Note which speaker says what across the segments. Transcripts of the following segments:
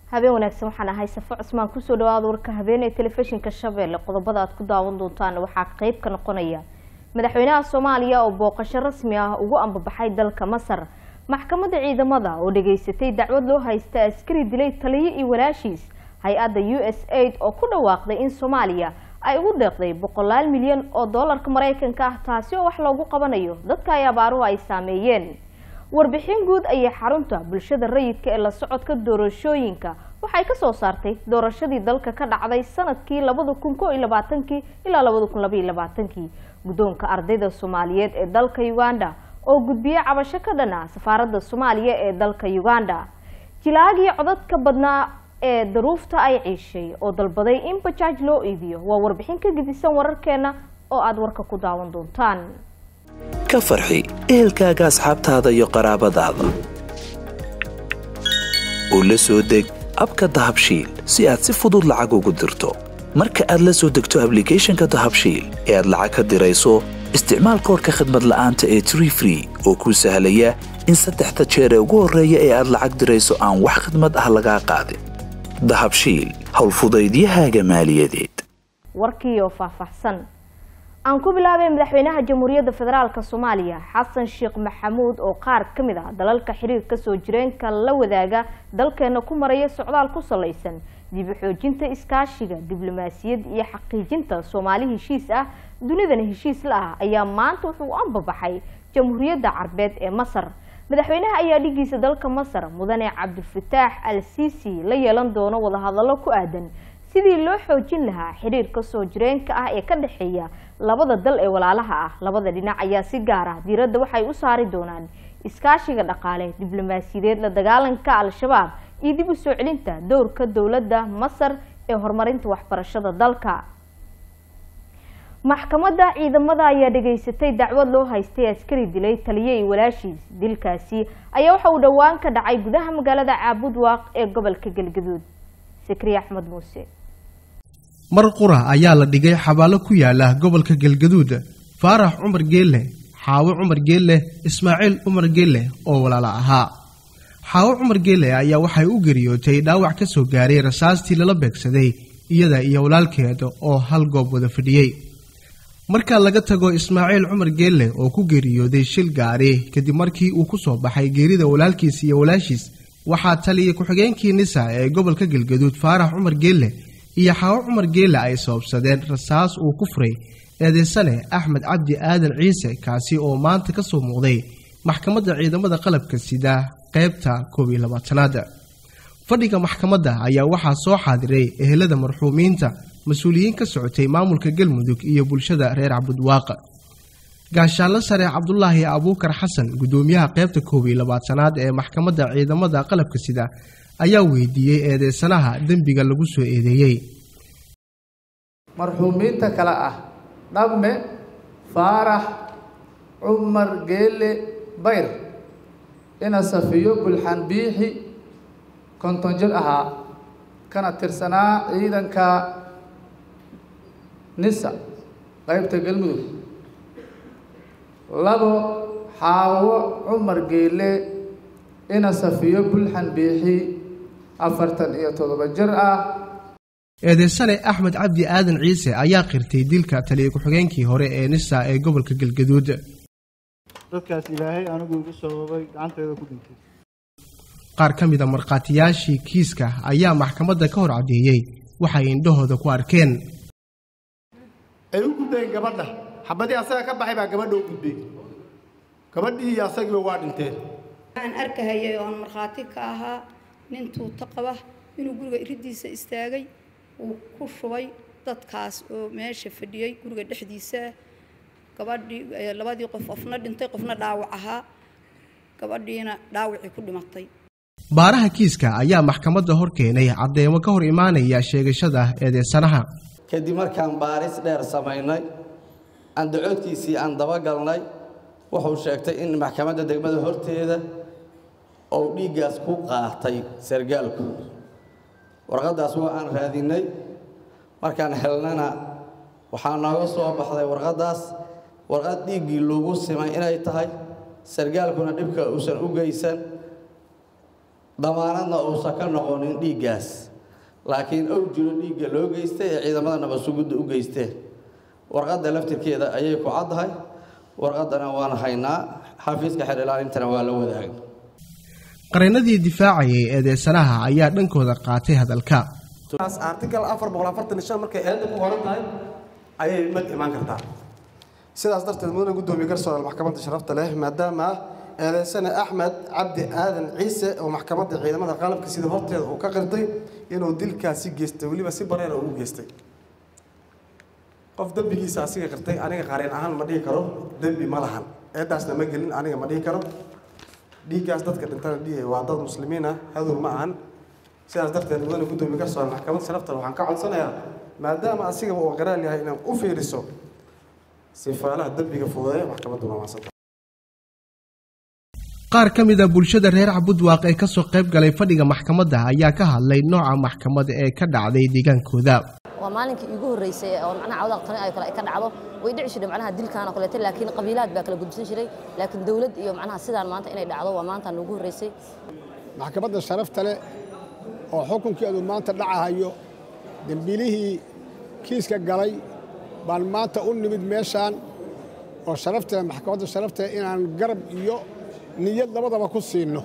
Speaker 1: habeen wanaagsan waxaan ahay safo cusmaan kusoo dhawaada warka habeen ee telefishinka shabeelle qodobada aad ku daawan doontaan waxaa qeyb ka noqonaya madaxweynaha soomaaliya oo booqasho rasmi ah ugu ambabaxay dalka masar maxkamadda ciidamada oo dhageysatay dacwad loo haysta askari dilay taliyo iyo walaashiis hay-adda u s aid oo ku dhawaaqday in soomaaliya ay ugu deeqday boqolaal milyan oo doolarka maraykanka ah taasi oo wax loogu qabanayo dadka ay abaaruhu ay saameeyeen warbixin guud ayay xarunta bulshada rayidka ee la socodka doorashooyinka waxay ka soo saartay doorashadii dalka ka dhacday sanadkii labada kun koo iyo labaatankii ilaa labada kun labaiyo labaatankii guddoonka ardayda soomaaliyeed ee dalka uganda oo gudbiye cabasho ka dhan ah safaaradda soomaaliya ee dalka uganda jilaagii codadka badnaa ee daruufta ay ciishay oo dalbaday in bajaaj loo iibiyo waa warbixin ka gedisan wararkeena oo aada warka ku daawan doontaan
Speaker 2: ka farxi ehelkaaga asxaabtaada iyo qaraabadaada oo la soo deg abka dahabshiil si aad si fudud lacag ugu dirto marka aad la soo degto ablicathonka dahabshiil ee aad lacag ka dirayso isticmaal koorka khadmad la'aanta ee tree free oo kuu sahlaya in saddexda jeer ee ugu horreeya ee aad lacag dirayso aan wax khidmad ah lagaa qaadin dahabshiil howlfudaydiyahaaga maaliyadeed
Speaker 1: warkiioo faahfaahsan aan ku bilaabay madaxweynaha jamhuuriyadda federaalk soomaaliya xasan sheekh maxamuud oo qaar ka mid ah dalalka xiriirka soo jireenka la wadaaga dalkeena ku maraya socdaal ku salaysan dib u xoojinta iskaashiga diblomaasiyad iyo xaqiijinta soomaali heshiis ah dunidana heshiis la ah ayaa maanta wuxuu u ambabaxay jamhuuriyadda carbeed ee masar madaxweynaha ayaa dhigiisa dalka masar mudane cabdilfataax al sisi la yeelan doono wadahadallo ku aadan sidii loo xoojin lahaa xiriirka soo jireenka ah ee ka dhexeeya labada dal ee walaalaha ah labada dhinac ayaa si gaar ah diiradda waxay u saari doonaan iskaashiga dhaqaale diblomaasiyadeed la dagaalanka al-shabaab iyo dib u soo celinta dowrka dowladda masar ee horumarinta waxbarashada dalka maxkamadda ciidamada ayaa dhageysatay dacwad loo haystay askari dilay taliye iyo walaashiis dilkaasi ayaa waxa uu dhowaan ka dhacay gudaha magaalada caabudwaaq ee gobolka galgaduud sakriya axmed muuse
Speaker 3: mar qura ayaa la dhigay xabaalo ku yaala gobolka galgaduud faarax cumar geelle xaawo cumar geelle ismaaciil cumar geelle oo walaala ahaa xaawo cumar geelle ayaa waxay u geriyootay dhaawac ka soo gaaray rasaastii lala beegsaday iyada iyo walaalkeed oo hal goob wada fadhiyey marka laga tago ismaaciil cumar geelle oo ku geeriyooday shil gaari kadib markii uu ku soo baxay geerida walaalkiis iyo walaashiis waxaa taliyay ku-xigeenkii nisa ee gobolka galgaduud faarax cumar geelle iyo xaawo cumar geelle ay sababsadeen rasaas uu ku furay eedeysane axmed cabdi aadan ciise kaasi oo maanta ka soo muuqday maxkamadda ciidamada qalabka sida qaybta koob iyo labaatanaad fadhiga maxkamadda ayaa waxaa soo xaadiray ehelada marxuumiinta mas-uuliyiin ka socotay maamulka galmudug iyo bulshada reer cabudwaaq gaashaanlo sare cabdulaahi abuukar xasan gudoomiyaha qaybta koob iyo labaatanaad ee maxkamadda ciidamada qalabka sida ayaa weydiiyey eedeysanaha dembiga lagu soo eedeeyey
Speaker 4: marxuumiinta kale ah dhamme faarax cumar geelle bayr ina safiyo bulxan biixi konton jir ahaa kana tirsanaa ciidanka nisa qaybta galmudug labo xaawo cumar geelle ina safiyo bulxan biixi afartan iyo toddoba jir ah
Speaker 3: eedeysane axmed cabdi aadan ciise ayaa qirtay dilka taliya ku-xigeenkii hore ee nisa ee gobolka galgaduud
Speaker 5: dadkaas ilaahay anigu igu sababay gacanteeda ku dhintay
Speaker 3: qaar ka mida markhaatiyaashii kiiska ayaa maxkamadda ka hor caddeeyey waxay indhahooda ku arkeen
Speaker 6: ay u gudbeen gabadha xabadii asaga ka baxay baa gabadha u gudbay gabadhii iyo asagiiba waa dhinteen
Speaker 7: waxaan arkahayay oon markhaati ka ahaa nin tuuto qaba inuu guriga iridiisa istaagay uu ku shubay dadkaas oo meesha fadhiyey guriga dhexdiisa gabadhii labadii qof qofna dhintay qofna dhaawac ahaa gabadhiina dhaawacii ku dhimatay
Speaker 3: baaraha kiiska ayaa maxkamadda hor keenay caddeemo ka hor imaanaya sheegashada eedeysanaha
Speaker 8: kadib markaan baaris dheer samaynay aan dacoodkiisii aan dabagalnay wuxuu sheegtay in maxkamadda degmada horteeda ou dhiiggaas ku qaatay sargaalku warqaddaas waa aan raadinay markaan helnana waxaa nooga soo baxday warqaddaas warqad dhiiggii lagu simay inay tahay sargaalkuna dhibka uusan u geysan damaanadna uusan ka noqonin dhiiggaas laakiin ou jiro dhiigga loo geystay ee ciidamada nabadsugudda u geysteen warqadda laftirkeeda ayay ku caddahay warqaddana waan haynaa xafiiska xeer ilaalintana waa la wadaagay
Speaker 3: qareenadii difaacayay eedeysanaha ayaa dhankooda qaatay hadalka
Speaker 9: article afar boqol afartan shan markay eedda ku qoran tahay ayay mad imaan kartaa sidaas darteed mudane guddoomiye garsoore maxkamadda sharafta leh maadaama eedeysane axmed cabdi aadan ciise oo maxkamadda ciidamada qalabka sida horteeda uu ka qirtay inuu dilkaasi geystay weliba si bareera ugu geystay qof dembigiisa asiga qirtay aniga qareen ahaan ma dhihi karo dembi ma lahan eedaasna ma gelin aniga ma dhihi karo dhiiggaas dadka dhintana dhihi waa dad muslimiin ah hadow ma ahan sidaas darteed mudane guddoomiye garsoore maxkamadda sharafta waxaan ka codsanayaa maadaama asigaba uu qiraal yahay inaan u fiiriso sifaalaha dembiga fudeeya maxkamadduna waansanta
Speaker 3: qaar ka mid a bulshada reer cabudwaaq ee kasoo qayb galay fadhiga maxkamadda ayaa ka hadlay nooca maxkamad ee ka dhacday deegaankooda
Speaker 10: waa maalinkii iigu horreysay oo macnaha cawdaq tani ay kale ay ka dhacdo way dhici jiray macnaha dilkan oo kaleeto laakiin qabiilaad baa kala gudbisan jiray laakiin dawlad iyo macnaha sidaan maanta inay dhacdo waa maanta noogu horreysay
Speaker 11: maxkamadda sharafta leh oo xukunkeedu maanta dhacahayo dembiilihii kiiska galay baan maanta u nimid meeshaan oo sharafteeda maxkamadda sharafteeda inaan garab iyo niyad labadaba ku siinno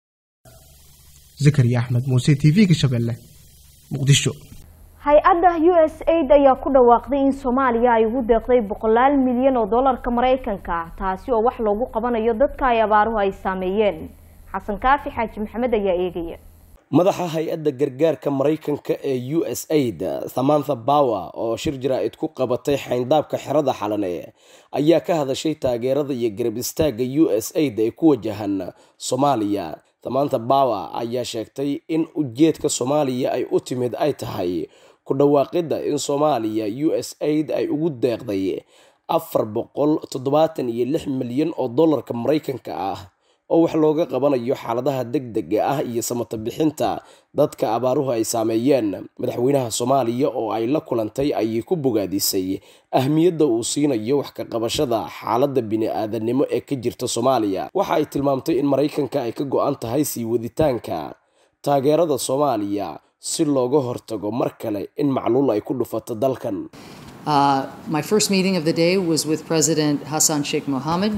Speaker 3: zakariya axmed muuse t v-ga shabeelle muqdisho
Speaker 1: hay-adda u s aid ayaa ku dhawaaqday in soomaaliya ay ugu deeqday boqolaal milyan oo dollarka maraykanka ah taasi oo wax loogu qabanayo dadka ay abaaruhu ay saameeyeen xasan kaafi xaaji maxamed ayaa eegaya
Speaker 12: madaxa hay-adda gargaarka maraykanka ee u s aid samantha bower oo shir jaraa'id ku qabatay xayndaabka xerada xalane ayaa ka hadashay taageerada iyo garab istaagga u s aid ee ku wajahan soomaaliya samantha bower ayaa sheegtay in ujeedka soomaaliya ay u timid ay tahay ku dhawaaqidda in soomaaliya u s aid ay ugu deeqday afar boqol toddobaatan iyo lix milyan oo dollarka maraykanka ah oo wax looga qabanayo xaaladaha degdega ah iyo samata bixinta dadka abaaruhu ay saameeyeen madaxweynaha soomaaliya oo ay la kulantay ayay ku bogaadisay ahmiyadda uu siinayo wax ka qabashada xaaladda bini-aadanimo ee ka jirta soomaaliya waxa ay tilmaamtay in maraykanka ay ka go-an tahay sii waditaanka taageerada soomaaliya si looga hortago mar kale in macluul ay ku dhufato dalkan
Speaker 13: Uh, my first meeting of the day was with President Hassan Sheikh Mohammed,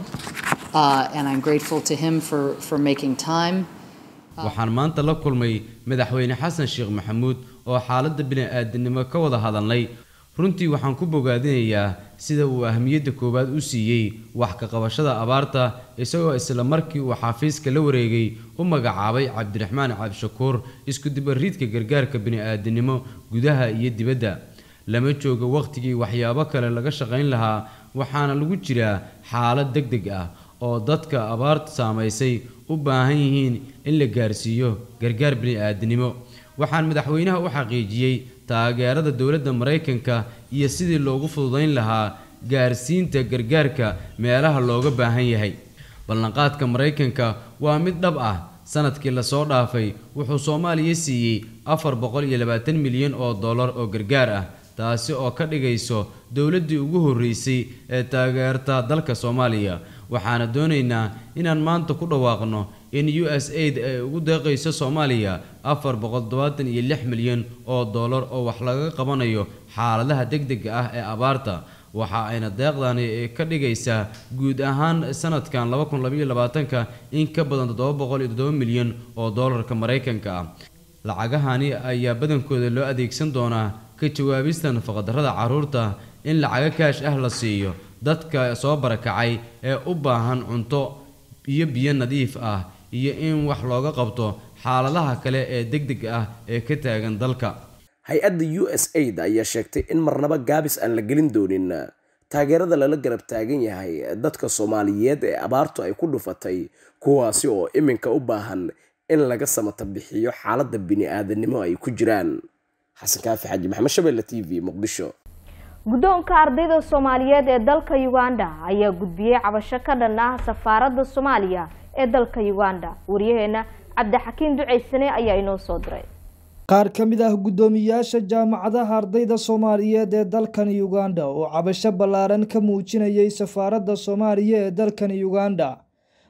Speaker 13: uh, and I'm grateful to him for, for making time.
Speaker 14: waxaan maanta la kulmay madaxweyne xasan sheekh maxamuud oo xaaladda bini-aadinimo ka wada hadalnay runtii waxaan ku bogaadinayaa sida uu ahmiyadda koowaad u siiyey wax ka qabashada abaarta isagoo isla markii uu xafiiska la wareegay u magacaabay cabdiraxmaan cabdishakuur isku dibariidka gargaarka bini-aadinimo gudaha iyo dibadda lama joogo wakhtigii waxyaabo kale laga shaqayn lahaa waxaana lagu jiraa xaalad deg deg ah oo dadka abaarta saamaysay u baahan yihiin in la gaarsiiyo gargaar bini-aadinimo waxaan madaxweynaha u xaqiijiyey taageerada dowladda maraykanka iyo sidii loogu fududayn lahaa gaarsiinta gargaarka meelaha looga baahan yahay ballanqaadka maraykanka waa mid dhab ah sanadkii lasoo dhaafay wuxuu soomaaliya siiyey afar boqol iyo labaatan milyan oo dollar oo gargaar ah taasi oo ka dhigayso dowladdii ugu horreysay ee taageerta dalka soomaaliya waxaana doonaynaa inaan maanta ku dhawaaqno in u s aid ay ugu deeqayso soomaaliya afar boqol todobaatan iyo lix milyan oo dollar oo wax laga qabanayo xaaladaha degdega ah ee abaarta waxa ayna deeqdani ka dhigaysaa guud ahaan sanadkan laba kun labaiyo labaatanka in ka badan toddoba boqol iyo toddoba milyan oo dollarka maraykanka ah lacagahani ayaa badankooda loo adeegsan doonaa ka jawaabista nafaqadarrada carruurta in lacago kaash ah la siiyo dadka soo barakacay ee u baahan cunto iyo biyo nadiif ah iyo in wax looga qabto xaaladaha kale ee degdeg ah ee ka taagan dalka
Speaker 12: hay-adda u s aid ayaa sheegtay in marnaba gaabis aan la gelin doonin taageerada lala garab taagan yahay dadka soomaaliyeed ee abaartu ay ku dhufatay kuwaasi oo iminka u baahan in laga samata bixiyo xaaladda bini-aadanimo ay ku jiraan xasan kaafi xaji maxamed shabeelle t v muqdisho
Speaker 1: guddoonka ardayda soomaaliyeed ee dalka uganda ayaa gudbiyey cabasho ka dhan ah safaaradda soomaaliya ee dalka uganda waryaheena cabdixakiin duceysane ayaa inoo soo diray
Speaker 15: qaar ka mid ah guddoomiyaasha jaamacadaha ardayda soomaaliyeed ee dalkan uganda oo cabasho ballaaran ka muujinayay safaaradda soomaaliya ee dalkan uganda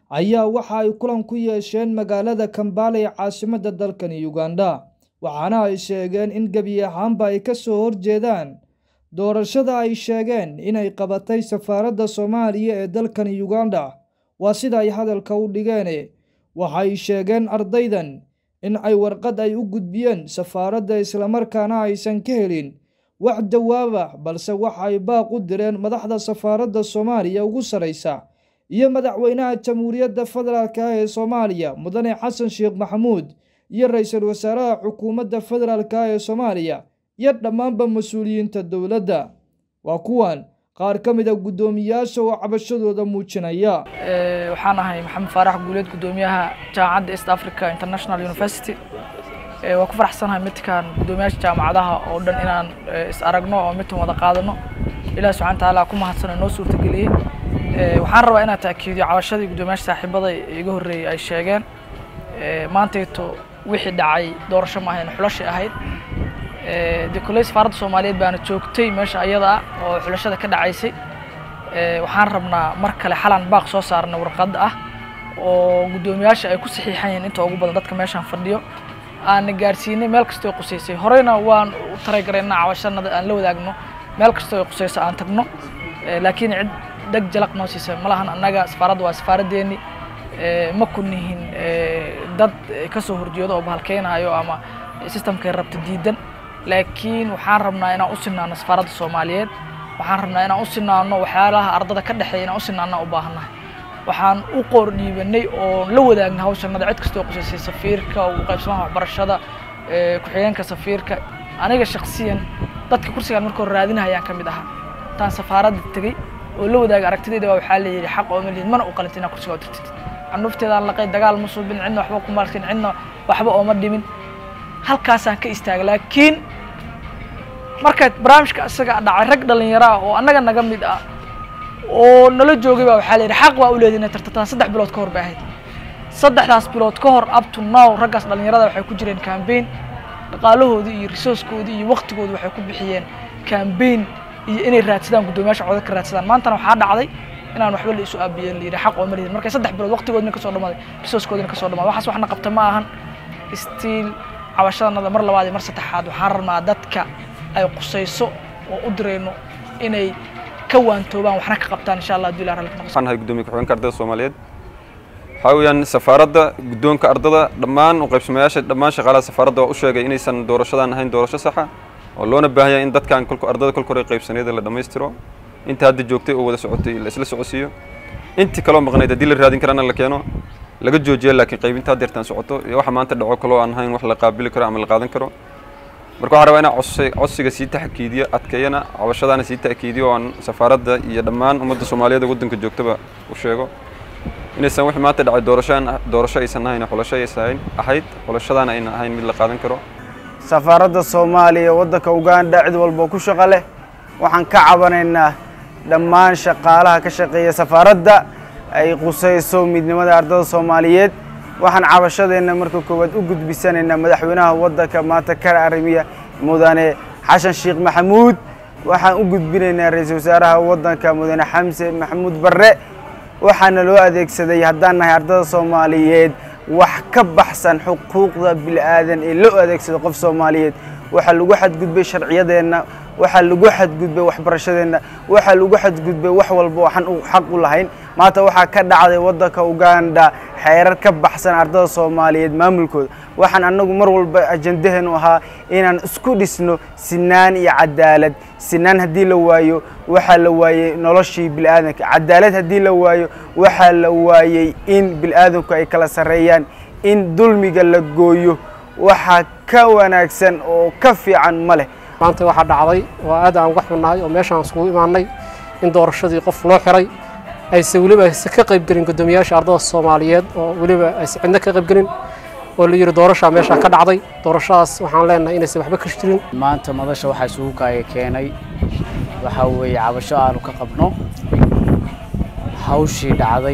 Speaker 15: ayaa waxa ay kulan ku yeesheen magaalada kambala ee caasimadda dalkani uganda waxaana ay sheegeen in gebi ahaanba ay ka soo horjeedaan doorashada ay sheegeen inay qabatay safaaradda soomaaliya ee dalkani uganda waa sida ay hadalka u dhigeen waxay sheegeen ardaydan in ay warqad ay u gudbiyeen safaaradda islamarkaana aysan ka helin wax jawaaba balse waxa ay baaq u direen madaxda safaaradda soomaaliya ugu saraysa iyo madaxweynaha jamhuuriyadda federaalk ah ee soomaaliya mudane xasan sheekh maxamuud iyo ra-iisul wasaaraha xukuumadda federaalk ah ee soomaaliya iyo dhammaanba mas-uuliyiinta dowladda waa kuwan qaar ka mid a guddoomiyaasha oo cabashadooda muujinaya
Speaker 16: waxaan ahay maxamed faarax guuleed guddoomiyaha jaamacadda east africa international university waa ku faraxsanahay midkan guddoomiyaasha jaamacadaha oo dhan inaan is aragno oo midkan wada qaadano ilaah subxana watacaala ku mahadsan oo noo suurtageliyey waxaan rabaa inaan taakiidiyo cabashadii guddoomiyaasha saaxiibada iga horreeyey ay sheegeen maantayto wixii dhacay doorasho ma ahayn xulashay ahayd dee koley safaaradda soomaaliyeed baana joogtay meesha ayada ah oo xulashada ka dhacaysay waxaan rabnaa mar kale xalan baaq soo saarna warqad ah oo guddoomiyaasha ay ku saxiixan yihiin inta ugu badan dadka meeshaan fadhiyo aana gaarsiinay meel kastoo qusaysay horeyna waan u talagarayna cabashanada aan la wadaagno meel kastoo qusayso aan tagno laakiin cid dheg jalaq noo siisa ma lahan annaga safaaradda waa safaaraddeeni ma kunihin dad kasoo horjeedo oo bahalkeynayo ama systemkay rabta diidan laakiin waxaan rabnaa inaan u sinaano safaaradda soomaaliyeed waxaan rabnaa inaan u sinaano waxyaalaha ardada ka dhexeeya inaan u sinaano u baahannahay waxaan u qoor dhiibanay oo la wadaagna hawshanada cid kastoo qusaysay safiirka u qaybsamaha waxbarashada ku-xigeenka safiirka aniga shaksiyan dadka kursigaan marka hore raadinahayaan ka mid ahaa intaan safaaradda tegey oo la wadaaga aragtidayda baa waxaa la yidhi xaq ooma lihid mana u qalinta inaa kursiga u tirtid canuufteedaan laqay dagaal ma suubin cidna waxba ku markin cidna waxba ooma dhimin halkaasaan ka istaaga laakiin markaad barnaamijka isaga dhacay rag dhalinyaro ah oo annaga naga mid ah oo nala joogay baa waxaa la yidhi xaq baa u leedahay inay tartataan saddex bilood ka hor bay ahayd saddexdaas bilood ka hor up to now raggaas dhalinyarada waxay ku jireen campaign dhaqaalahoodii iyo resourcekoodii iyo waqtigoodii waxay ku bixiyeen campaign iyo inay raadsadaan guddoomiyaasha codad ka raadsadaan maantana waxaa dhacday inaan waxba la isu aabiyeen la yidhi xaq oo ma lihid markay saddex bilood waqtigoodina kasoo dhamaaday resourcekoodina kasoo dhamaaday waxaas waxna qabta ma ahan stiil cabashadanada mar labaad iyo mar saddexaad waxaan rabnaa dadka ay qusayso oo u dirayno inay ka waantoobaan waxna ka qabtaan insha allah haddii ilaah raalli ka noqoso
Speaker 17: waxaan ahay guddoomiye ku-xigeenka ardayda soomaaliyeed waxaa weeyaan safaaradda guddoonka ardada dhammaan u qaybsamayaasha dhammaan shaqaalaha safaaradda waa u sheegay inaysan doorashadan ahayn doorasho saxa oo loona baahan yahay in dadkan kolka ardada kolka hore qaybsaneeda la dhammaystiro inta hadda joogtay oo wada socotay la isla socodsiiyo intii kaloo maqnayd haddii la raadin karana la keeno laga joojiya laakiin qaybinta haddeertaan socoto iyo waxa maanta dhaco kaloo aan ahayn wax la qaabili karo ama la qaadan karo marka waxaan rabaa inaan codsi codsiga sii taxkiidiyo adkeeyana cabashadaana sii ta'kiidiyo oo aan safaaradda iyo dhammaan ummadda soomaaliyeed ee waddanka joogtaba u sheego inaysan wixii maanta dhacay doorashaan doorasho aysan ahayn xulasho aysan ahayd xulashadaana aynan ahayn mid la qaadan karo
Speaker 18: safaaradda soomaaliya waddanka uganda cid walba ku shaqo leh waxaan ka cabanaynaa dhammaan shaqaalaha ka shaqeeya safaaradda ay qusayso midnimada ardada soomaaliyeed waxaan cabashadeenna marka koowaad u gudbisanaynaa madaxweynaha waddanka maanta ka arrimiya mudane xasan sheekh maxamuud waxaan u gudbinaynaa ra-iisul wasaaraha waddanka mudane xamse maxamuud barre waxaana loo adeegsaday haddaan nahay ardada soomaaliyeed wax ka baxsan xuquuqda bil'aadan ee loo adeegsado qof soomaaliyeed waxaa lagu xadgudbay sharciyadeenna waxaa lagu xadgudbay waxbarashadeenna waxaa lagu xadgudbay wax walba waxaan xaq u lahayn maanta waxaa ka dhacday waddanka uganda xeerar ka baxsan ardada soomaaliyeed maamulkooda waxaan annagu mar walba ajandaheenu ahaa inaan isku dhisno sinaan iyo cadaalad sinaan haddii la waayo waxaa la waayey noloshii bil'aadanka cadaalad haddii la waayo waxaa la waayey in bil'aadanku ay kala sarreeyaan in dulmiga la gooyo waxaa ka wanaagsan oo ka fiican ma leh
Speaker 19: maanta waxaa dhacday waa aad aan uga xunnahay oo meeshaan iskugu imaanay in doorashadii qof loo xiray ayse weliba ayse ka qaybgelin guddoomiyaasha ardada soomaaliyeed oo weliba ayse cidna ka qaybgelin oo la yidhi doorashaa meeshaa ka dhacday doorashadaas waxaan leenahay inaysan waxba ka jirin
Speaker 20: maanta madasha waxaa isugu kaaya keenay waxaa weeye cabasho aanu ka qabno hawshii dhacday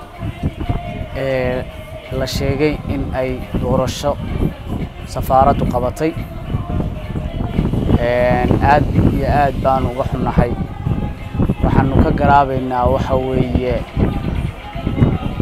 Speaker 20: ee la sheegay in ay doorasho safaaraddu qabatay aad iyo aad baanu uga xunnahay waxaanu ka garaabaynaa waxa weeye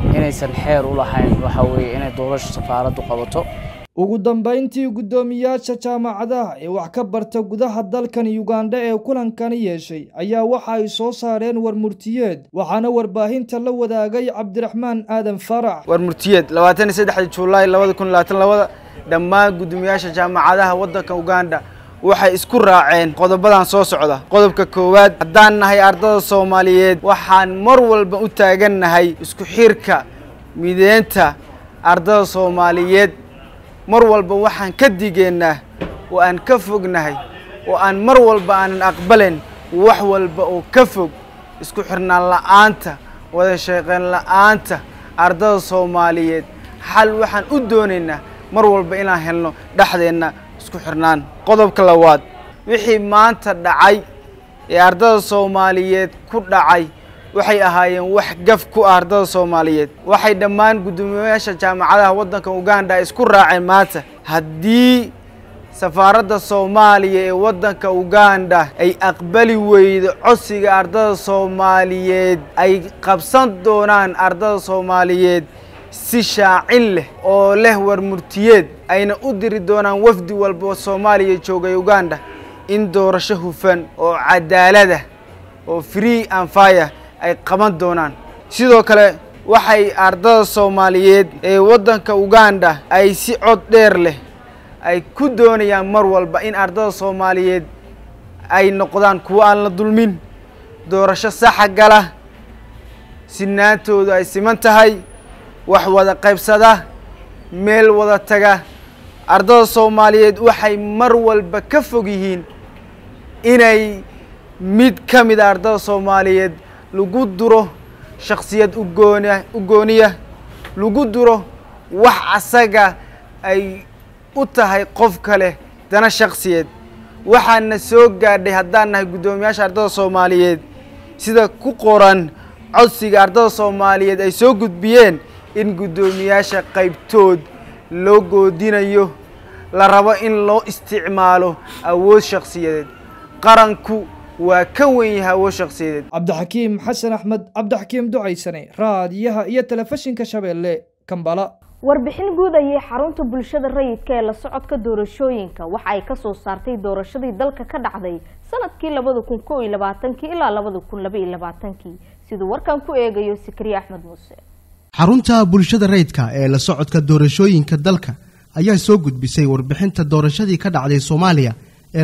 Speaker 20: inaysan xeer u lahayn waxa weeye inay doorasho safaaraddu qabato
Speaker 15: ugu dambeyntii guddoomiyaasha jaamacadaha ee wax ka barta gudaha dalkan ugandha ee kulankani yeeshay ayaa waxa ay soo saareen warmurtiyeed waxaana warbaahinta la wadaagay cabdiraxmaan aadan farax
Speaker 18: warmurtiyeed labaatan iyo saddexda juulaay labada kun labaatan labada dhammaan guddoomiyaasha jaamacadaha waddanka uganda waxay isku raaceen qodobadan soo socda qodobka koowaad haddaan nahay ardada soomaaliyeed waxaan mar walba u taagannahay isku xirka mideynta ardada soomaaliyeed mar walba waxaan ka digeennaa oo aan ka fognahay oo aan mar walba aanan aqbalayn wax walba oo ka fog isku xirnaan la'aanta wada shaqayn la'aanta ardada soomaaliyeed xal waxaan u doonaynaa mar walba inaan helno dhexdeenna isku xirnaan qodobka labaad wixii maanta dhacay ee ardada soomaaliyeed ku dhacay waxay ahaayeen wax gaf ku ah ardada soomaaliyeed waxay dhammaan guddoomiyayaasha jaamacadaha waddanka uganda isku raaceen maanta haddii safaaradda soomaaliya ee waddanka uganda ay aqbali weydo codsiga ardada soomaaliyeed ay qabsan doonaan ardada soomaaliyeed si shaacin leh oo leh warmurtiyeed ayna u diri doonaan wafdi walba oo soomaaliya joogay uganda in doorasho hufan oo cadaalada oo free and fire ay qaban doonaan sidoo kale waxay ardada soomaaliyeed ee waddanka uganda ay si cod dheer leh ay ku doonayaan mar walba in ardada soomaaliyeed ay noqdaan kuwo aan la dulmin doorasho saxa gala sinaantoodu ay siman tahay wax wada qaybsada meel wada taga ardada soomaaliyeed waxay mar walba ka fog yihiin inay mid ka mid a ardada soomaaliyeed lagu duro shaksiyad ugooniya u gooniya lagu duro wax asaga ay u tahay qof kale dana shaksiyeed waxaana soo gaadhay haddaan nahay guddoomiyaasha ardada soomaaliyeed sida ku qoran codsiga ardada soomaaliyeed ay soo gudbiyeen in guddoomiyaasha qaybtood loo goodinayo la rabo in loo isticmaalo awood shaksiyadeed qaranku waa ka wen yahay awood shaksiyadeed
Speaker 15: cabdixakiim xasan axmed cabdixakiim ducaysane raadiyaha iyo telefishinka shabeelle kambala
Speaker 1: warbixin guud ayay xarunta bulshada rayidka ee la socodka doorashooyinka waxa ay kasoo saartay doorashadii dalka ka dhacday sanadkii labada kun koo iyo labaatankii ilaa labada kun laba iyo labaatankii siduu warkan ku eegayo sikriye axmed muuse
Speaker 3: xarunta bulshada rayidka ee la socodka doorashooyinka dalka ayaa soo gudbisay warbixinta doorashadii ka dhacday soomaaliya ee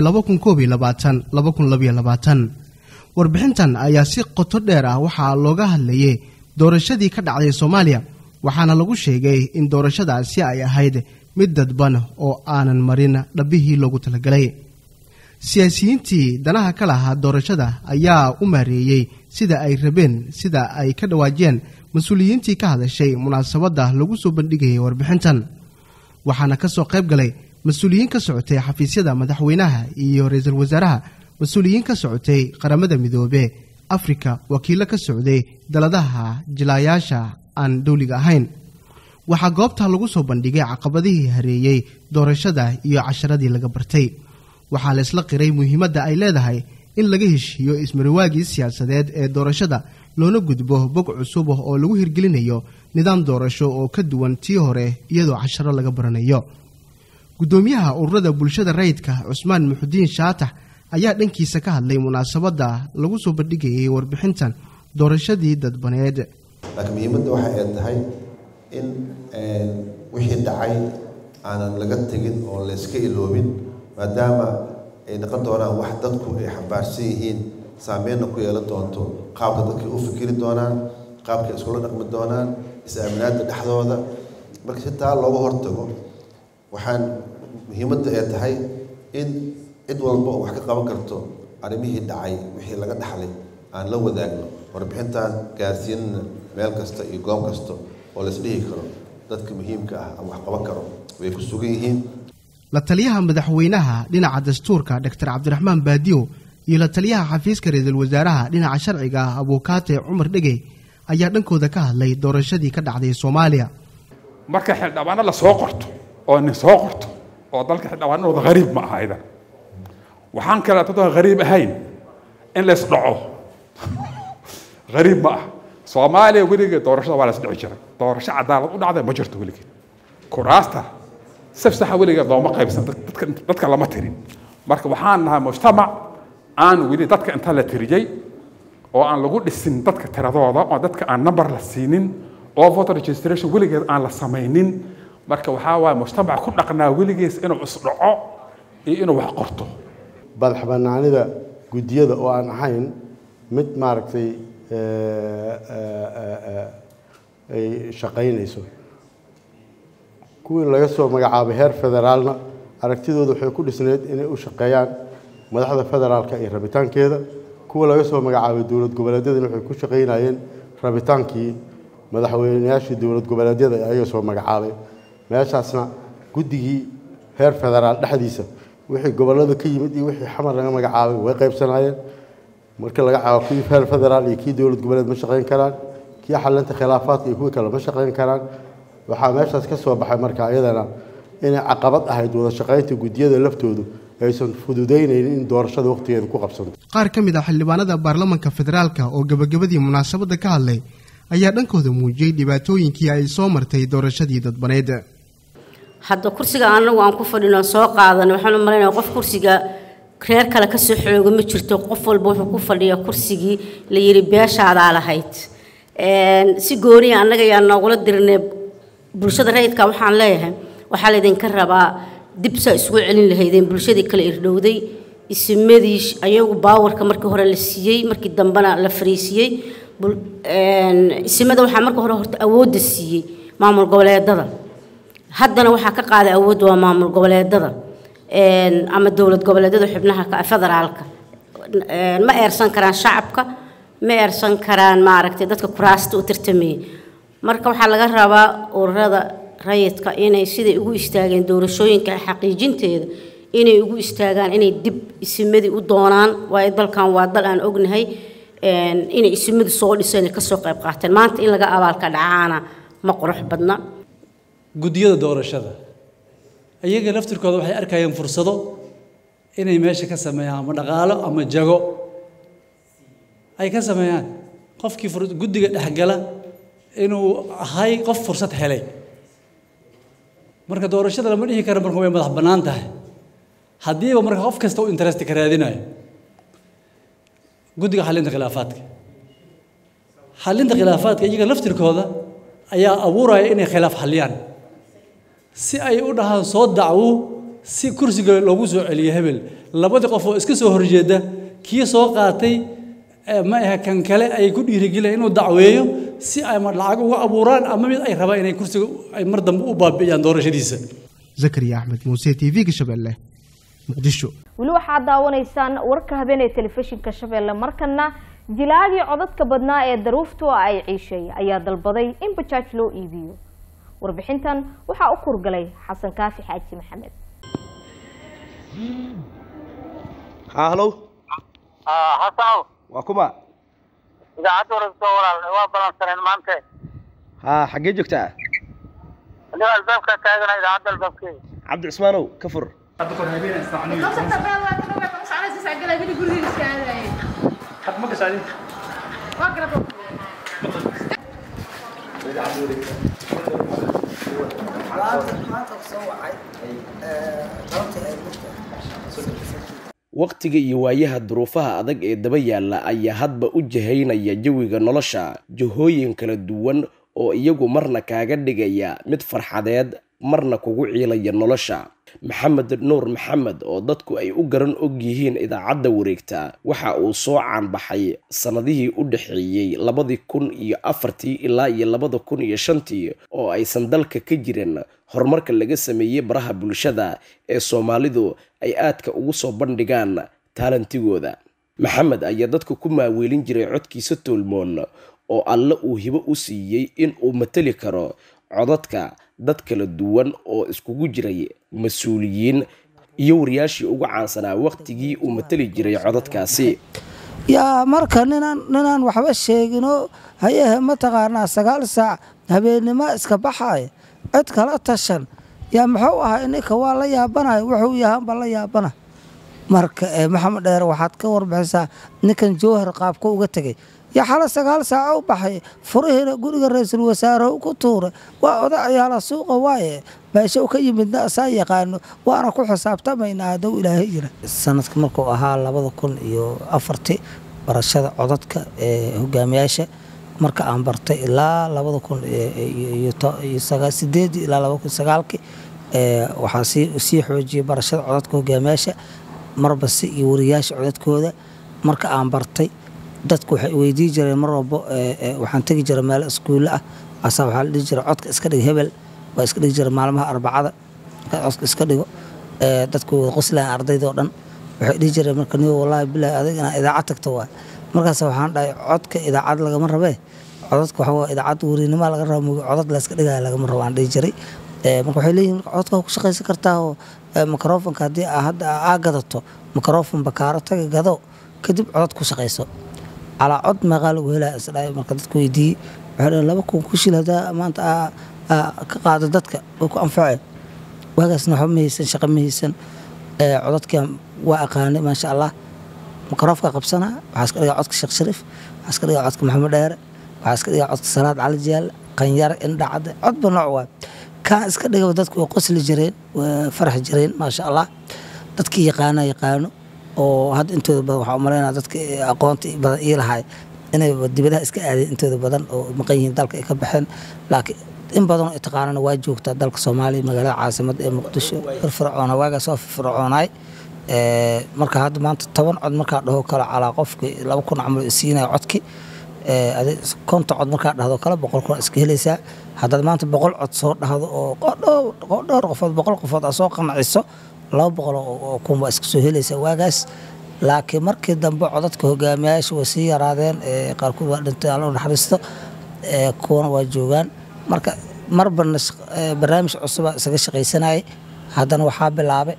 Speaker 3: warbixintan ayaa si qoto dheer ah waxaa looga hadlayay doorashadii ka dhacday soomaaliya waxaana lagu sheegay in doorashadaasi ay ahayd mid dadban oo aanan marin dhabbihii loogu talagalay siyaasiyiintii danaha ka lahaa doorashada ayaa u maareeyey sida ay rabeen sida ay ka dhawaajiyeen mas-uuliyiintii ka hadashay munaasabadda lagu soo bandhigayay warbixintan waxaana ka soo qayb galay mas-uuliyiin ka socotay xafiisyada madaxweynaha iyo ra-iisul wasaaraha mas-uuliyiin ka socotay qaramada midoobe afrika wakiillo ka socday daladaha jilaayaasha aan dowliga ahayn waxaa goobta lagu soo bandhigay caqabadihii hareeyey doorashada iyo casharadii laga bartay waxaa la isla qiray muhiimadda ay leedahay in laga heshiiyo ismariwaagii siyaasadeed ee doorashada loona gudbo bog cusub oo lagu hirgelinayo nidaam doorasho oo ka duwan tii hore iyadoo casharo laga baranayo guddoomiyaha ururada bulshada rayidka cusmaan muxudiin shaatax ayaa dhankiisa ka hadlay munaasabadda lagu soo bandhigayay warbixintan doorashadii dadbaneed
Speaker 21: laakiin muhiimadda waxa ay tahay in wixii dhacay aanan laga tegin oo layska iloobin maadaama ay noqon doonaan wax dadku ay xambaarsan yihiin saameynna ku yeelan doonto qaabka dadkay u fikiri doonaan qaabkay iskula dhaqmi doonaan is-aaminaadda dhexdooda marka si taa looga hortago waxaan muhiimadda ay tahay in cid walba oo wax ka qaban karto arrimihii dhacay wixii laga dhaxlay aan la wadaagno warbixintan gaarsiinna meel kasta iyo goob kasta oo la isdhihi karo dadka muhiimka ah ama wax qaban karo way ku sugan yihiin
Speaker 3: la taliyaha madaxweynaha dhinaca dastuurka doctor cabdiraxmaan baadiyo iyo la taliyaha xafiiska ra-iisul wasaaraha dhinaca sharciga abuukaate cumar dhegey ayaa dhankooda ka hadlay doorashadii ka dhacday soomaaliya
Speaker 22: marka xildhibaano la soo qorto oo nin soo qorto oo dalka xildhibaanadooda hariib ma aha idan waxaan kale dadoo hariib ahayn in lays dhaco hariib ma ah soomaaliya weligeed doorashada waa la isdhici jiray doorasho cadaalad u dhacday ma jirto weligeed kuraasta saf saxa weligeed looma qaybsan dadka dadka lama tirin marka waxaan nahay mujtamac aan weli dadka inta la tiriyey oo aan lagu dhisin dadka tiradooda oo dadka aan number la siinin oo voter registration weligeed aan la samaynin marka waxaa waaye mujtamac ku dhaqnaa weligees inuu isdhaco iyo inuu wax qorto
Speaker 9: madax bannaanida guddiyada oo aan ahayn mid maaragtay ay shaqaynayso kuwii laga soo magacaabay heer federaalna aragtidooda waxay ku dhisneyd inay u shaqeeyaan madaxda federaalka iyo rabitaankeeda kuwa laga soo magacaabay dowlad goboleedyadana waxay ku shaqaynayeen rabitaankii madaxweynayaashii dowlad goboleedyada ee ayaga soo magacaabay meeshaasna guddigii heer federaal dhexdiisa wixii gobollada ka yimid iyo wixii xamar laga magacaabay way qaybsanaayeen marka laga caabo kii heer federaal iyo kii dowlad goboleed ma shaqayn karaan kii xalinta khilaafaadka iyo kuwii kale ma shaqayn karaan waxaa meeshaas ka soo baxay marka iyadana inay caqabad ahayd wada shaqaynta guddiyada laftoodu aysan fududaynaynin in doorashada waqtigeeda ku qabsanto
Speaker 3: qaar ka mid ah xildhibaanada baarlamanka federaalka oo gebagabadii munaasabadda ka hadlay ayaa dhankooda muujiyey dhibaatooyinkii ay soo martay doorashadii dadbaneed
Speaker 2: hadda kursiga anagu aan ku fadhino soo qaadan waxaan u malaynaya qof kursiga reer kale ka soo xooga ma jirto qof walba wuxuu ku fadhiya kursigii la yidhi beeshaadaa lahayd si gooniya annaga yaa noogula dirnay bulshada rayidka waxaan leeyahay waxaa laydinka rabaa dib saa isugu celin lahaydeen bulshadii kale irdhowday isimadii ayagu baawarka markii hore la siiyey markii dambena la fariisiyey isimada waxaa marka hore horta awoodda siiyey maamul goboleedada haddana waxaa ka qaaday awoodda waa maamul goboleedada ama dowlad goboleedyada xubnaha federaalka ma eersan karaan shacabka ma eersan karaan maaragtay dadka kuraasta u tartamayay marka waxaa laga rabaa ururada rayidka inay siday ugu istaageen doorashooyinka xaqiijinteeda inay ugu istaagaan inay dib isimadii u doonaan waayo dalkan waa dal aan ognahay inay isimadu soo dhiseen ay kasoo qayb qaateen maanta in laga abaalka dhacaana ma qurux badna
Speaker 4: guddiyada doorashada iyaga laftirkooda waxay arkayeen fursado inay meesha ka sameeyaan ama dhaqaalo ama jago ay ka sameeyaan qofkii guddiga dhexgala inuu ahay qof fursad helay marka doorashada lama dhihi karo marka way madax bannaan tahay haddiiba marka qof kasta u interest ka raadinayo guddiga xalinta khilaafaadka xalinta khilaafaadka iyaga laftirkooda ayaa abuuraya inay khilaaf xaliyaan si ay u dhahaan soo dacwo si kursiga loogu soo celiyo hebel labadii qof oo iska soo horjeeda kii soo qaatay ma aha kan kale ay ku dhiirigeliyaan inuu dacweeyo si ay lacag uga abuuraan ama mid ay rabaan inay kursiga ay mar dambe u baabi'iyaan doorashadiisa
Speaker 3: zakariya axmed muuse t v-ga shabeelle muqdisho
Speaker 1: weli waxaad daawanaysaan warka habeenee telefishinka shabeelle markana jilaagii codadka badnaa ee daruuftu ay ciishay ayaa dalbaday in bajaaj loo iibiyo warbixintan waxaa u kurgalay xasan kaafi xaaji maxamed
Speaker 23: halow
Speaker 24: xasanow
Speaker 23: waa kuma
Speaker 24: idaacadda warasoo walaal waa balansaneen maante
Speaker 23: ha xaggee joogtaa
Speaker 24: anigo albaabka taagana idaacadda albaabkeeda
Speaker 23: cabdi cismaanow ka fur
Speaker 12: wakhtiga iyo waayaha duruufaha adag ee daba yaalla ayaa hadba u jahaynaya jawiga nolosha jahooyin kala duwan oo iyagu marna kaaga dhigaya mid farxadeed marna kugu ciilaya nolosha maxamed nuur maxamed oo dadku ay u garan og yihiin idaacadda wareegta waxa uu soo caanbaxay sannadihii u dhexeeyey labadii kun iyo afartii ilaa iyo labada kun iyo shantii oo aysan dalka ka jirin horumarka laga sameeyey baraha bulshada ee soomaalidu ay aadka ugu soo bandhigaan taalantigooda maxamed ayaa dadka ku maaweelin jiray codkiisa toolmoon oo alle uu hibo u siiyey in uu matali karo codadka dad kala duwan oo iskugu jiray mas-uuliyiin iyo wariyaashii ugu caansanaa wakhtigii uu matali jiray codadkaasi
Speaker 25: yaa marka ninaan ninaan waxba sheeginoo hayehe mataqaanaa sagaal saac habeennimo iska baxaaya cid kala tashan yaa muxuu ahaa ninka waa la yaabanaya wuxuu yahaanba la yaabana marka maxamed dheer waxaad ka warbixisaa ninkan jowhar qaabka uga tegay yo xala sagaal saaca u baxay furihiina guriga ra-iisul wasaare ku tuuray waa odayaala suuqa waaye meesha u ka yimidna asaa yaqaano waana ku xisaabtamaynaa hadduu ilaahay jira sanadka markuu ahaa labada kun iyo afartii barashada codadka ee hogaamiyaasha marka aan bartay ilaa labada kun iyo sideedii ilaa labada kun sagaalkii waxaa sii xoojiyay barashada codadka hogaamiyaasha marba si iyo wariyaasha codadkooda marka aan bartay dadku waxay weydii jireen mar walbo waxaan tegi jiray meel iskuulle ah asaa waxaa la dhihi jiray codka iska dhig hebel waa iska dhigi jiray maalmaha arbacada codka iska dhigo dadku wada qoslayan ardaydoo dhan waxay dhihi jireen marka niyo wallaahi bilaahi adig inaa idaacad tagto waay markaas waxaan dhahay codka idaacad lagama rabee codadka waxaa waa idaacad weriinima laga raba moogi codad la iska dhigaya lagama rabo aan dhihi jiray marka waxay leeyihin codka ku shaqaysan kartaa oo microfonka haddii hadda aa gadato microfon bakaaro taga gado kadib codad ku shaqayso calaa cod meeqaa lagu helaya isdhahay marka dadku weydiiyey waxay dhaheen laba kun ku shil haddaa maanta ka qaado dadka way ku anfaceen waagaasna waxba ma haysan shaqo ma haysan codadkan waa aqaanay maasha allah microfka qabsanaa waxaa iska dhigaa codka sheekh shariif waxaa iska dhigaa codka maxamed dheere waxaa iska dhigaa codka salaad cali jiyaal qanyare indhacade codba nooc waay kaan iska dhigaba dadku way qosli jireen way farax jireen maasha allah dadkii yaqaana yaqaano oo hadda intooda badan waxaa umalaynaa dadka aqoonta badan ii lahay inay dibadaha iska aadeen intooda badan oo maqan yihiin dalka ay ka baxeen laakiin in badanoo ay taqaanana waa joogtaa dalka soomaaliya magaalada caasimada ee muqdisho firfircoona waagaas waa firfircoonaay marka hadda maanta toban cod markaa dhaho kale calaa qofki laba kun camal siinaya codki konta cod markaa dhahdo kale boqol kun iska helaysaa haddaad maanta boqol cod soo dhahdo oo dhowr qofood boqol qofood aa soo qanaciso laba boqol oo kun waa iska soo helaysaa waagaas laakiin markii dambe codadka hogaamiyayaasha way sii yaraadeen qaarkood waa dhintay alla naxariisto kuwana waa joogaan marka marba barnaamij cusuba isaga shaqaysanayay haddana waxaa bilaabay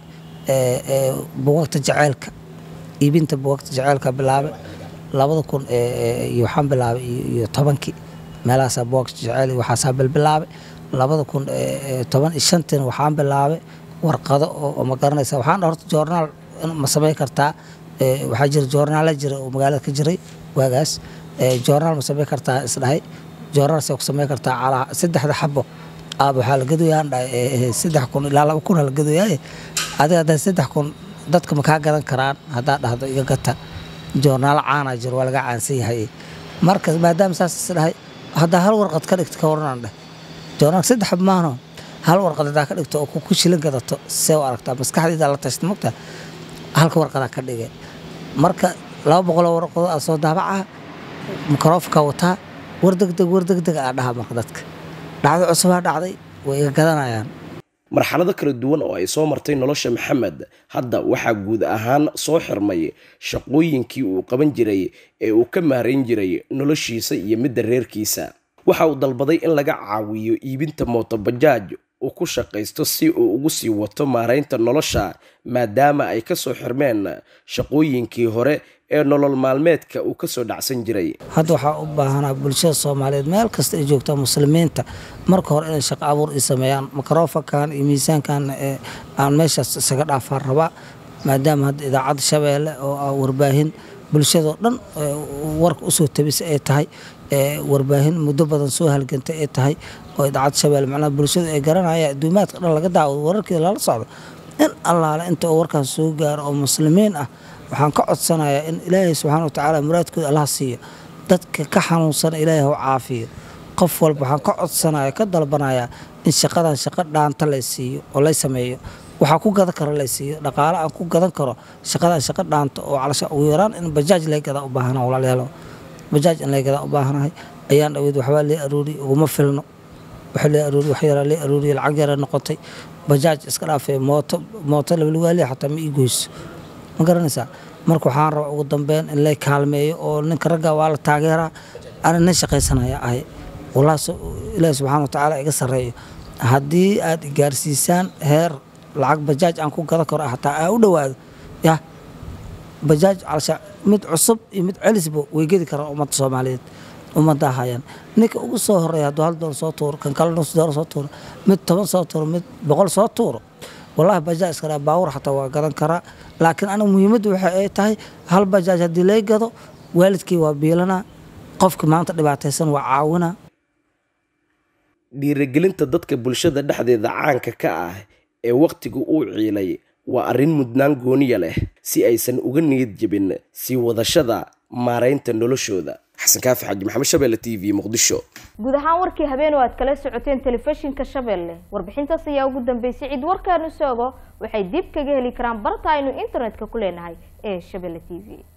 Speaker 25: buugagta jaceylka iibinta buugagta jaceylka bilaabay labada kun iyo waxaan bilaabay iyo tobankii meelahaasaa buugagta jaceyl waxaasaa bilbilaabay labada kun toban iyo shantiina waxaan bilaabay warqado oo ma garanaysa waxaan horta joornaal ma samayn kartaa waxaa jira joornaala jira oo magaalada ka jiray waagaas joornaal ma samayn kartaa isdhahay joornaal ku samayn kartaa calaa saddexda xabo aaba waxaa la gadoyaan dhahay saddex kun ilaa laba kun la gadoyaaye adiga haddaa saddex kun dadka ma kaa gadan karaan haddaa dhahdo iga gata joornaalo caanaa jiro waa laga caansan yahay marka maadaama saas isdhahay haddaa hal warqad ka dhigto ka waranaan dheh joornaal saddex maahno hal warqad haddaa ka dhigto oo ku shilin gadato see u aragtaa maskaxdayda la tashta mogtaa halka warqadaa ka dhigay marka laba boqoloo warqadood aa soo daabaca mikrofonka wataa war degdeg war degdeg aa dhaha marka dadka dhacdo cusubaa dhacday way iga gadanayaan
Speaker 12: marxalado kala duwan oo ay soo martay nolosha maxamed hadda waxaa guud ahaan soo xirmay shaqooyinkii uu qaban jiray ee uu ka maarayn jiray noloshiisa iyo midda reerkiisa waxa uu dalbaday in laga caawiyo iibinta mootobajaaj uu ku shaqaysto si uu ugu sii wato maaraynta nolosha maadaama ay ka soo xirmeen shaqooyinkii hore ee nolol maalmeedka uu kasoo dhacsan jiray
Speaker 25: hadda waxaa u baahanaa bulshada soomaaliyeed meel kasta ay joogtaa muslimiinta marka hore inay shaqo abuur i sameeyaan mikrofonkan iyo miisaankan aan meeshaas isaga dhaafaan rabaa maadaama hadda idaacadda shabeelle oo ah warbaahin bulshadoo dhan warka usoo tabisa ay tahay warbaahin muddo badan soo halgantay ay tahay oo idaacadda shabeelle macnaha bulshadu ay garanaya adduumaadka dhan laga daawado wararkeeda lala socdo in allaale inta oo warkaas soo gaaro oo muslimiin ah waxaan ka codsanayaa in ilaahay subxaana wa tacaala muraadkooda allah siiyo dadka ka xanuunsana ilaahay hau caafiyo qof walba waxaan ka codsanaya ka dalbanayaa in shaqadan shaqo dhaanta lay siiyo oo lay sameeyo waxaa ku gadan karo lay siiyo dhaqaale aan ku gadan karo shaqadan shaqo dhaanta oo calasha ugu yaraan in bajaaj lay gadaa u baahana walaalayaalo bajaaj in lay gadaa u baahanahay ayaan dhaweyd waxbaa lee aruuriy uguma filno waxa lee aruuriy wax yaraa lee aruuriy lacag yara noqotay bajaaj iska dhaafee mooto mooto labalugaaliya xataa ma ii goyso ma garanaysaa marka waxaan rabaa ugu dambeyn in lay kaalmeeyo oo ninka ragga waa la taageeraa ana nin shaqaysanaya ahay walaas ilaahi subxaana wa tacaala iga sarreeyo haddii aad gaarsiisaan heer lacag bajaaj aan ku gadan karo hataa aa u dhowaado ya bajaaj calsha mid cusub iyo mid celisba way gedi karaan ummadda soomaaliyeed ummadda hayaan ninka ugu soo horeeya hadduu hal dolar soo tuuro kan kale nus dolar soo tuuro mid toban soo tuuro mid boqol soo tuuro wallahi bajaaj iskala baawur xataa waa gadan karaa laakiin aniga muhiimaddu waxa ay tahay hal bajaaj haddii lay gado waalidkii waa biilanaa qofkii maanta dhibaataysan waa caawina
Speaker 12: dhiirigelinta dadka bulshada dhexdeeda caanka ka ah ee wakhtigu uu ciilay waa arrin mudnaan gooniya leh si aysan uga niyad jebin sii wadashada maaraynta noloshooda xasan kaafi xaji maxamed shabeelle t v muqdisho
Speaker 1: guud ahaan warkii habeen oo aad kala socoteen telefishinka shabeelle warbixintaas ayaa ugu dambeysay cid warkaanu soogo waxay dib kaga heli karaan barta aynu internetka ku leenahay ee shabeelle t v